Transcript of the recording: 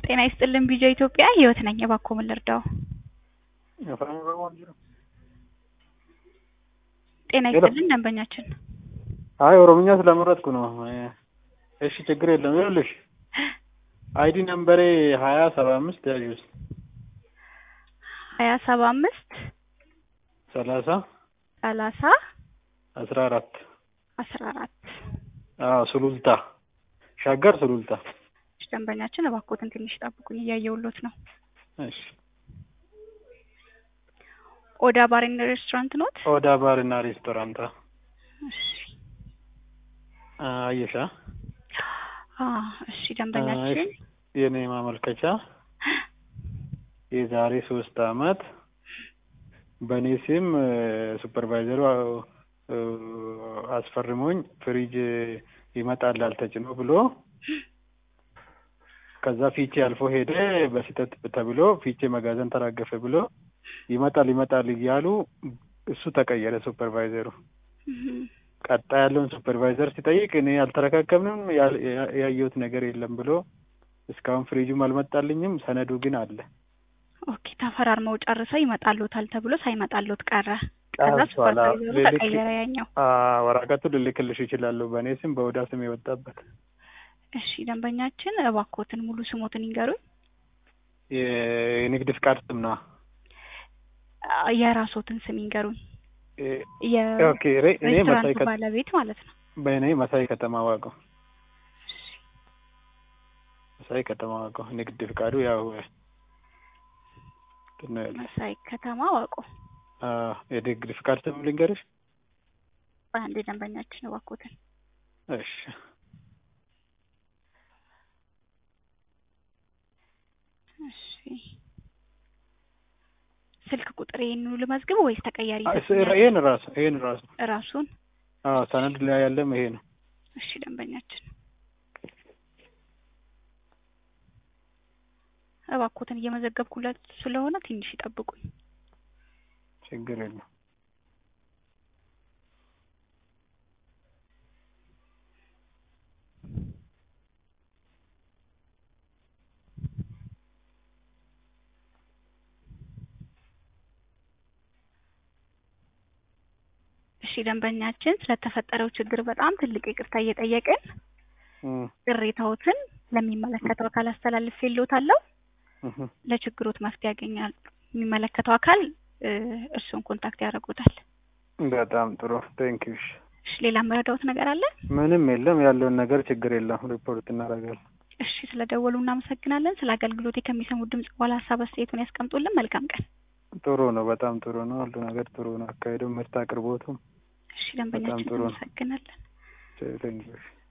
ጤና ይስጥልን ቪዲዮ ኢትዮጵያ ህይወት ነኝ። እባክዎ ምን ልርዳው? ጤና ይስጥልን ደንበኛችን። አይ ኦሮምኛ ስለመረጥኩ ነው። እሺ ችግር የለም። ይኸውልሽ አይዲ ነምበሬ ሀያ ሰባ አምስት ያዥ ውስጥ ሀያ ሰባ አምስት ሰላሳ ሰላሳ አስራ አራት አስራ አራት አዎ ሱሉልታ ሻገር ሱሉልታ። እሺ ደንበኛችን እባክዎትን ትንሽ ጠብቁኝ፣ እያየሁሎት ነው። እሺ ኦዳ ባርና ሬስቶራንት ኖት? ኦዳ ባር እና ሬስቶራንት እሺ አየሻ? አ እሺ ደንበኛችን የኔ ማመልከቻ የዛሬ ሶስት አመት በእኔ ስም ሱፐርቫይዘሩ አስፈርሞኝ ፍሪጅ ይመጣላል ተጭኖ ብሎ ከዛ ፊቼ አልፎ ሄደ በስህተት ተብሎ ፊቼ መጋዘን ተራገፈ ብሎ ይመጣል ይመጣል እያሉ እሱ ተቀየረ ሱፐርቫይዘሩ። ቀጣይ ያለውን ሱፐርቫይዘር ሲጠይቅ እኔ አልተረካከብንም ያየሁት ነገር የለም ብሎ እስካሁን ፍሪጁም አልመጣልኝም፣ ሰነዱ ግን አለ። ኦኬ ተፈራርመው ጨርሰው ይመጣሉታል ተብሎ ሳይመጣሉት ቀረ። ከዛ ቀርቷል። ሱፐርቫይዘሩ ልልክ- ተቀየረ ያኛው። አ- ወረቀቱ ልልክልሽ ይችላለሁ በእኔ ስም በኦዳ ስም የወጣበት እሺ ደንበኛችን እባክዎትን ሙሉ ስሞትን ይንገሩኝ። የ- የንግድ ፍቃድ ስም ነው። አ፣ የራስዎትን ስም ይንገሩኝ። እ- ኦኬ ሬ- እኔ መሳይ የሬስቶራንቱ ከ- ባለቤት ማለት ነው። በእኔ መሳይ ከተማ ዋቀው መሳይ ከተማ ዋቀው ንግድ ፍቃዱ ያው እንትን ነው ያለው። መሳይ ከተማ ዋቆ። አ፣ የንግድ ፍቃድ ስም ልንገርሽ? አንዴ ደንበኛችን እባክዎትን እሺ እሺ ስልክ ቁጥር ይሄንኑ ልመዝግብ ወይስ ተቀያሪ አ፣ ይሰጡኛል? ይሄን ራሱ ይሄን ራሱ ራሱን አዎ ሰነድ ላይ ያለም ይሄ ነው። እሺ ደንበኛችን እባክዎትን እየመዘገብኩለት ስለሆነ ትንሽ ይጠብቁኝ። ችግር የለም። እሺ ደንበኛችን ስለተፈጠረው ችግር በጣም ትልቅ ይቅርታ እየጠየቅን እም፣ ቅሬታዎትን ለሚመለከተው አካል አስተላልፌልዎታለሁ። እህ፣ ለችግሮት መፍትሄ ያገኛል። የሚመለከተው አካል እ፣ እርስዎን ኮንታክት ያደርጉታል። በጣም ጥሩ ቴንኪው። እሺ ሌላ መረዳዎት ነገር አለ? ምንም የለም ያለውን ነገር ችግር የለም ሪፖርት እናደርጋለን። እሺ ስለደወሉ እናመሰግናለን። ስለ አገልግሎቴ ከሚሰሙት ድምጽ በኋላ ሀሳብ አስተያየቱን ያስቀምጡልን። መልካም ቀን። ጥሩ ነው፣ በጣም ጥሩ ነው። ሁሉ ነገር ጥሩ ነው። አካሄዱ፣ ምርት አቅርቦቱም እሺ ደንበኛችን ጥሩ ነው። እናመሰግናለን። ቴንኪው።